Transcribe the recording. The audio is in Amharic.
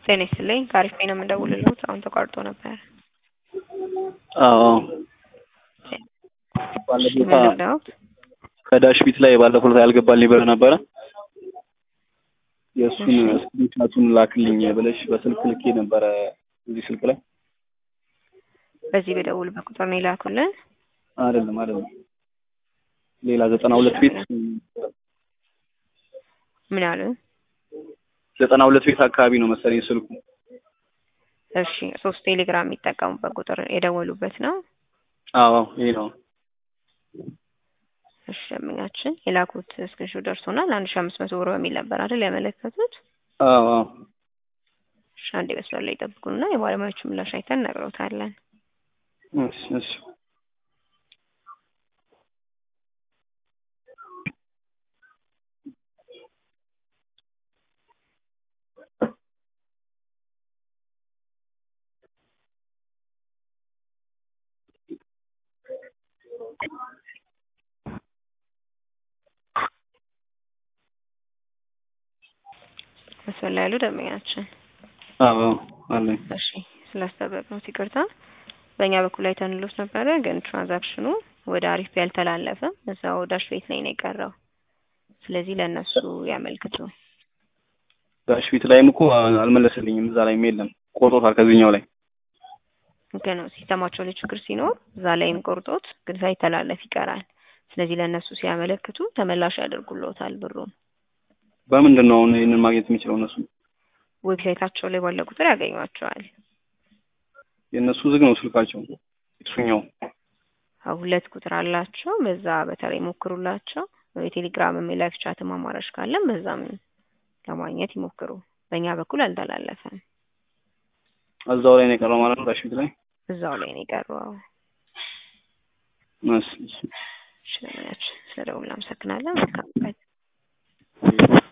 ጤና ይስጥልኝ ከአሪፍ ነው የምደውልልዎት አሁን ተቋርጦ ነበር። አዎ እሺ ባለፈው ምን ልርዳዎት? ከዳሽ ቢት ላይ ባለፈው ዕለት ያልገባልኝ ብር ነበረ የእሱን እሺ። ስክሪንሻቱን ላክልኝ ብለሽ በስልክ ልኬ ነበረ እዚህ ስልክ ላይ በዚህ በደውልበት ቁጥር ነው የላኩልን? አይደለም አይደለም ሌላ ዘጠና ሁለት ቤት ምን አሉ? ዘጠና ሁለት ቤት አካባቢ ነው መሰለኝ ስልኩ እሺ ሶስት ቴሌግራም የሚጠቀሙበት ቁጥር የደወሉበት ነው? አዎ ይሄ ነው እሺ ደንበኛችን የላኩት ስክሪንሾት ደርሶናል። አንድ ሺህ አምስት መቶ ብር በሚል ነበር አይደል ያመለከቱት? አዎ አዎ እሺ አንዴ መስመር ላይ ይጠብቁንና የባለሙያዎቹ ምላሽ አይተን እነግረውታለን። እሺ እሺ መስመር ላይ ያሉ ደንበኛችን አዎ አለኝ እሺ ስላስጠበቅነዎት ይቅርታ። በእኛ በኩል አይተንሎት ነበረ፣ ግን ትራንዛክሽኑ ወደ አሪፍ ያልተላለፈም እዛው ዳሽ ቤት ላይ ነው የቀረው። ስለዚህ ለእነሱ ያመልክቱ። ዳሽ ቢት ላይም እኮ አልመለሰልኝም እዛ ላይም የለም ቆርጦታል ከዚህኛው ላይ ግን ሲስተማቸው ላይ ችግር ሲኖር እዛ ላይም ቆርጦት ግን ሳይተላለፍ ይቀራል። ስለዚህ ለእነሱ ሲያመለክቱ ተመላሽ ያደርጉልዎታል ብሩን። በምንድን ነው አሁን ይህንን ማግኘት የሚችለው እነሱ ዌብሳይታቸው ላይ ባለ ቁጥር ያገኟቸዋል። የእነሱ ዝግ ነው ስልካቸው እሱኛው አዎ ሁለት ቁጥር አላቸው። በዛ በተለይ ሞክሩላቸው። የቴሌግራም የላይፍ ቻትም አማራጭ ካለም በዛም ለማግኘት ይሞክሩ። በእኛ በኩል አልተላለፈም። እዛው ላይ ነው የቀረው ማለት ነው ዳሽ ቢት ላይ እዛው ላይ ነው የቀረው። አዎ እሺ እሺ እሺ፣ ስለደውል አመሰግናለን። መልካም ቀን።